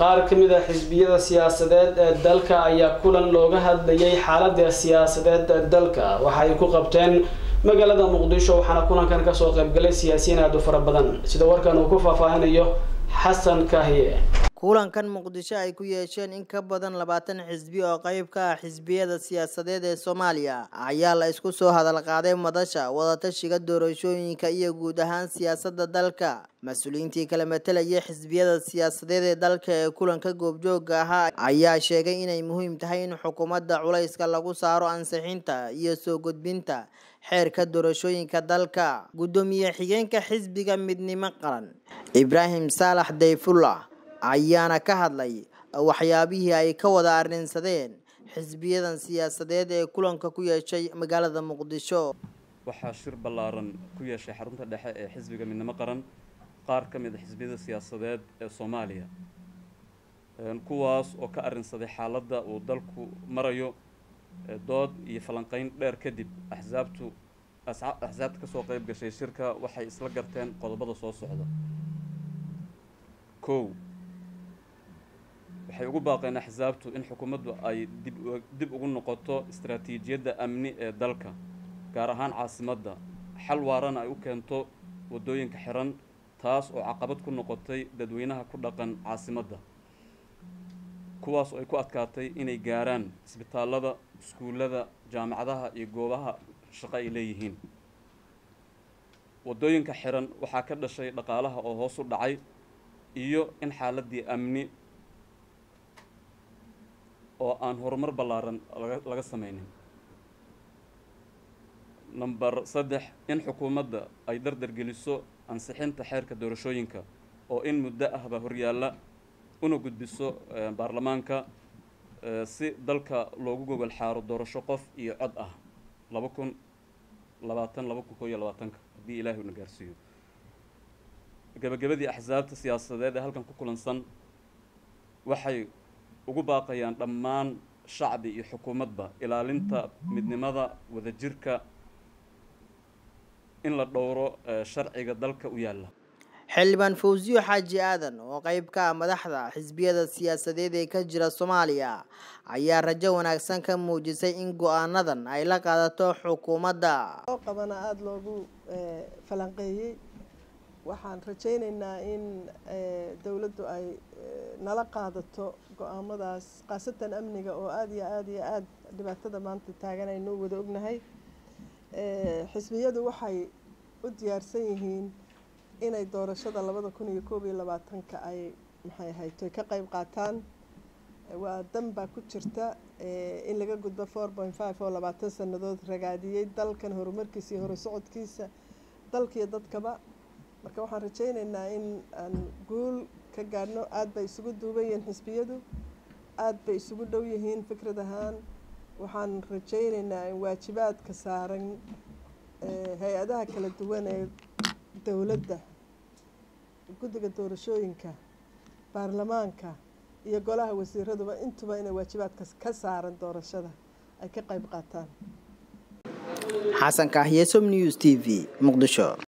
qaar ka mid a xisbiyada siyaasadeed ee dalka ayaa kulan looga hadlayay xaalada siyaasadeed ee dalka waxa ay ku qabteen magaalada muqdisho waxaana kulankan kasoo qaybgalay siyaasiyiin aada u fara badan sida warkan uu ku faahfaahinayo xasan kahiye kulankan muqdisho ay ku yeesheen in ka badan labaatan xisbi oo qeyb ka ah xisbiyada siyaasadeed ee soomaaliya ayaa la isku soo hadal qaaday madasha wadatashiga doorashooyinka iyo guud ahaan siyaasada dalka mas-uuliyiintii kala matalayay xisbiyada siyaasadeed ee dalka ee kulanka goobjooga ahaa ayaa sheegay inay muhiim tahay in xukuumadda culayska lagu saaro ansixinta iyo soo gudbinta xeerka doorashooyinka dalka guddoomiye xigeenka xisbiga midnimo qaran ibraahim saalax dayfullah ayaana ka hadlay waxyaabihii ay ka wada arrinsadeen xisbiyadan siyaasadeed ee kulanka ku yeeshay magaalada muqdisho waxaa shir ballaaran ku yeeshay xarunta dhexe ee xisbiga midnimo qaran qaar ka mid a xisbiyada siyaasadeed ee soomaaliya kuwaas oo ka arrinsaday xaaladda uu dalku marayo dood iyo falanqeyn dheer kadib axsaabtu axsaabta kasoo qeyb gashay shirka waxay isla garteen qodobada soo socda kow waxay ugu baaqeen axsaabtu in xukuumaddu ay dib dib ugu noqoto istaraatiijiyadda amni ee dalka gaar ahaan caasimadda xal waarana ay u keento waddooyinka xiran taas oo caqabad ku noqotay dadweynaha ku dhaqan caasimadda kuwaas oo ay ku adkaatay inay gaaraan isbitaallada iskuullada jaamacadaha iyo goobaha shaqo ay leeyihiin waddooyinka xiran waxaa ka dhashay dhaqaalaha oo hoos u dhacay iyo in xaaladdii amni oo aan horumar ballaaran laga sameynin number saddex in xukuumadda ay dardargeliso ansixinta xeerka doorashooyinka oo in muddo ahba horyaalla una gudbiso baarlamaanka si dalka loogu gogol xaaro doorasho qof iyo cod ah laba kun labaatan laba kun koo iyo labaatanka haddii ilaahay una gaarsiiyo gabagabadii axsaabta siyaasadeed ee halkan ku kulansan waxay ugu baaqayaan dhammaan shacbi iyo xukuumadba ilaalinta midnimada wadajirka in la dhowro sharciga dalka u yaalla xildhibaan fawsiyo xaaji aadan oo qeyb ka ah madaxda xisbiyada siyaasadeed ee ka jira soomaaliya ayaa rajo wanaagsan ka muujisay in go-aanadan ay la qaadato xukuumadda oo qabana aada loogu falanqeeyey waxaan rajaynaynaa in dowladdu ay nala qaadato go-aamadaas khaasatan amniga oo aada iyo aada iyo aada dhibaatada maanta taagan aynu wada ognahay xisbiyadu waxay u diyaarsan yihiin inay doorashada labada kun iyo koob iyo labaatanka ay maxay ahayto ka qeyb qaataan waa dan baa ku jirta in laga gudbo four point five oo labaatan sanadood ragaadiyey dalkan horumarkiisa iyo horusocodkiisa dalkiiyo dadkaba marka waxaan rajaynaynaa in aan guul ka gaadhno aada bay isugu duuban yihiin xisbiyadu aada bay isugu dhow yihiin fikrad ahaan waxaan rajaynaynaa in waajibaadka saaran hay-adaha kala duwan ee dowladda guddiga doorashooyinka baarlamaanka iyo golaha wasiiraduba intuba inay waajibaadka ka saaran doorashada ay ka qeyb qaataan xasan kahyesom news t v muqdisho